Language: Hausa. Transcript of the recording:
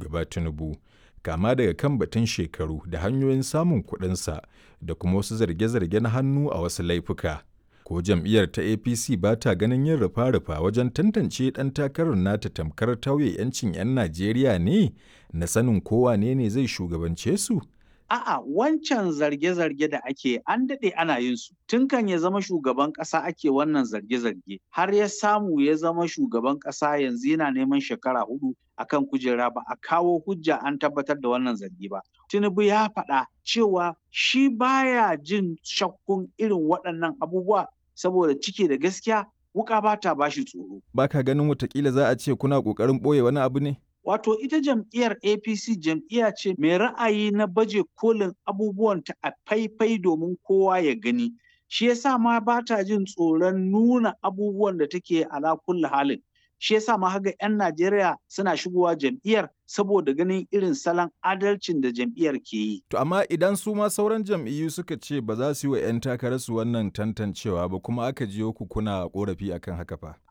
shugaba Tinubu, kama daga kan batun shekaru da hanyoyin samun kuɗinsa da kuma wasu zarge-zarge na hannu a wasu laifuka. Ko jam'iyyar ta APC ba ta ganin yin rufa-rufa wajen tantance ɗan takarar nata tamkar tauye 'yancin 'yan Najeriya ne na sanin kowa ne ne zai shugabance su? A'a wancan zarge-zarge da ake an daɗe ana yin su. Tun kan ya zama shugaban ƙasa ake wannan zarge-zarge. Har ya samu ya zama shugaban ƙasa yanzu yana neman shekara hudu akan kujera ba a kawo hujja an tabbatar da wannan zargi ba. Tinubu ya faɗa cewa shi baya jin shakkun irin waɗannan abubuwa saboda ciki da gaskiya wuka ba ta bashi tsoro. Ba ka ganin watakila za a ce kuna ƙoƙarin ɓoye wani abu ne? Wato ita jam'iyyar APC jam'iyya ce mai ra'ayi na baje kolin abubuwanta a faifai domin kowa ya gani. Shi yasa ma ba ta jin tsoron nuna abubuwan da take ala kulli halin. Shi yasa ma haga 'yan Najeriya suna shigowa jam'iyyar saboda ganin irin salon adalcin da jam'iyyar ke yi. To amma idan su ma sauran jam'iyyu suka ce ba za su yi wa 'yan takararsu wannan tantancewa ba kuma aka jiyo ku kuna korafi akan haka fa.